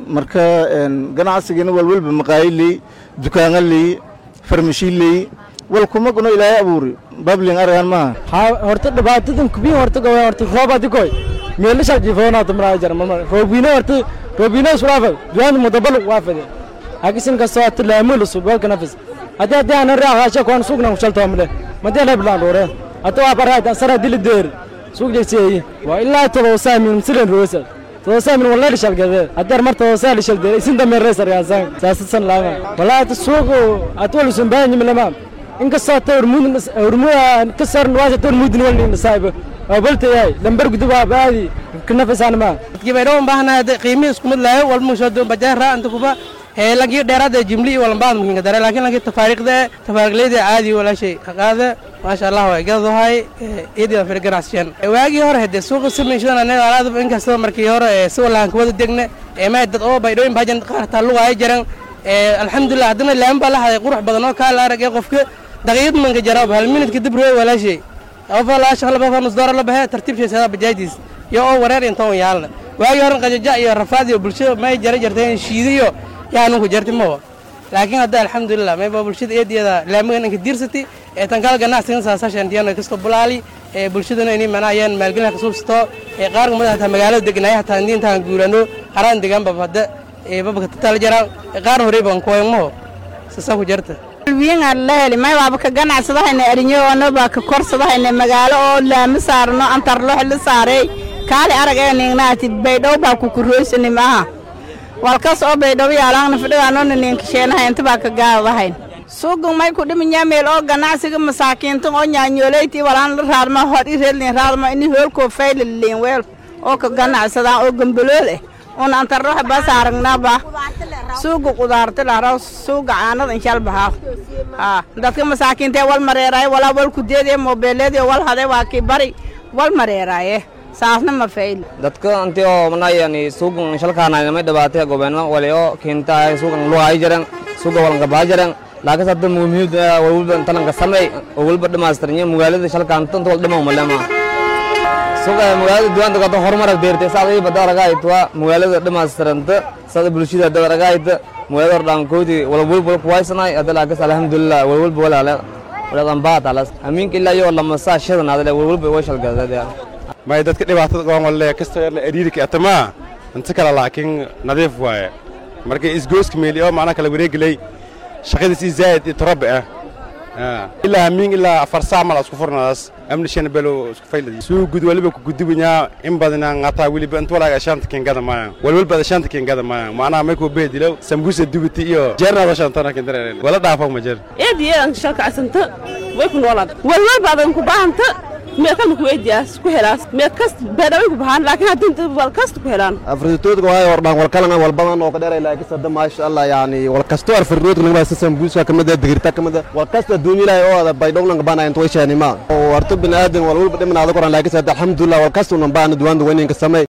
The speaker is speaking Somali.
marka ganacsigana walwalba maqaayiley dukaanaley farmashiiley wal kuma guno ilaahay abuuri bablin aragan maaha haa horta dhibaatadan kubiin horta gawa horta roob adikoy meelasha jifoonaato maraa jar mama roobina horta roobina surafa duwan mudabal waafade hakisin kasto at laamul subal kanafis hadi hadi aan raaxasha kuan sugna shalto amle madi la bilan dore hata waa baraa sara dil deer suuq jeexay waa ilaa todo saamin silen roosa todo saamin wallahi shal gade hadar marta todo saamin shal deer isin damir reesar yaasan saasan laama wallahi suuq atwal sunbaan yimlama inkastoo ta hormuud ka saran waasa ta hormuudin walnin saaib oo balta yahay lambar gudub waa baadi kanafisaan ma dadkii bay dhowan baahnahay qiimihii isku mid lahayo walma soo doon bajaar raa anta kuba ee lankii dheeraada jimli iyo walbaad makinka dare laakiin lankii tafaariiqda tafaariiqleyda caadi walaashay qaqaada maasha allah way gadahay iyadii fir ganacsiyan waagii hore hadee suuqa samayshadan anaga alaadaba inkastoo markii hore si walaan kuwada degne ee may dad oo baydhooyin baajan qaar taalugaaya jaran alxamdulilah haddana laami baa la haday qurux badan oo kaa la arag ee qofka daqiiqad manka jaraab hal minut kadib rooy walaashay qofa laa shaqla bafa nus doora la baxee tartiibsheesada bajaajdiis iyo oo wareer intoon yaalna waagii hore qajaja iyo rafaad iyo bulshada may jara jarteen shiidiyo yaanu ku jarti mawa laakiin hadda alxamdulilah mayba bulshada eediyada laamigan inka diirsati ee tan kala ganacsigan saasashan diyano kasto bulaali ee bulshadana inay mana ayaan maalgelin ka suubsato ee qaar kamid hataa magaalada deganaya hataa intaan guurano haraan degaanba hadda ee babka tatal jaraan qaar hore baan koymo sasa ku jarta wiinga la heli may waaba ka ganacsadahayna arinyoona baa ka korsadahayna magaalo oo laami saarno antarlox la saaray kaali arag ee ningnaati baydhow baa ku kurooysani maaha walkas oo baydhow yaalaangna fidhigaanona ninkasheenahay inta baa ka gaadahayn suugan may ku dhiminyaa meel oo ganacsiga masaakiinta oo nyaanyooleytii walaan la raadma hor i reelin raadma ini hoolkoo faylaliin weel oo ka ganacsadaan oo gambalool eh un antarroxa bas aragnaba suuga qudaarta lahraw suuga caanada inshalbahaa haa dadka masaakiintee wal mareeraaye walaa wal kudeedee moobeeleedii wal hade waa kii bari wal mareeraaye saasna ma fayl dadka anti oo manayani suugan shalkaanay may dhabaatay gobeeno wali oo keenta suugan lugaay jaran suuga walanka baa jaran laakiin hadda muhiimad walba talanka samay oo walba dhamaastirnya magaalada shalkaan tanta wal dhamaa malama suuqa magaalada duwaanta kata horumar deertay saadii bada aragaaytwa magaalada dhamaastiranta saada bulshada dad aragaayta magaalada hordhaankoodi walwalba kuwaysanay hadda laakiin alxamdulilah walwalba walaale waladan baatalas amiinka ilaa iyo lamasaa shadan adale walwalba way shalgadadee may dadka dhibaatada goon walle kastoo yarla ariirika atamaa inta kale laakiin nadiif waaye marka isgooska meeli oo macnaha kala wareegelay shaqadiisii zaa'id iyo torobe ah ilaa hamiin ilaa afar saac mal isku furnadaas amni shan belo isku fayladi suu gud waliba ku gudubanyaa in badana ngataa weliba inta walaaga shanta kengada maayaan walwalbada shanta kengada maayaan macnaha may kuu beedilow sambuusa dubiti iyo jeernada shantana kendareel wala dhaafo ma jer eediyeedan shalkacsanta way ku noolaad walwalbaadan ku baahanta meekan ku weydiyaas ku helaas meed kast beedhaway ku bahaan laakiin haddii wal kasta ku helaan afritoodka waayo hordhaan walkalana walbadan oo ka dheeray laakiin sadda maasha allah yani walkasto afritoodka naga baa sambuuska kamida digirta kamida walkasta adduunya ilaahay oo ada baydhownan qabana inta way shaanima oo warto bini aadan walwalba dhimanaada koran laakiin sadda alxamdulilah walkasta unan baana duwaanda weyninka samay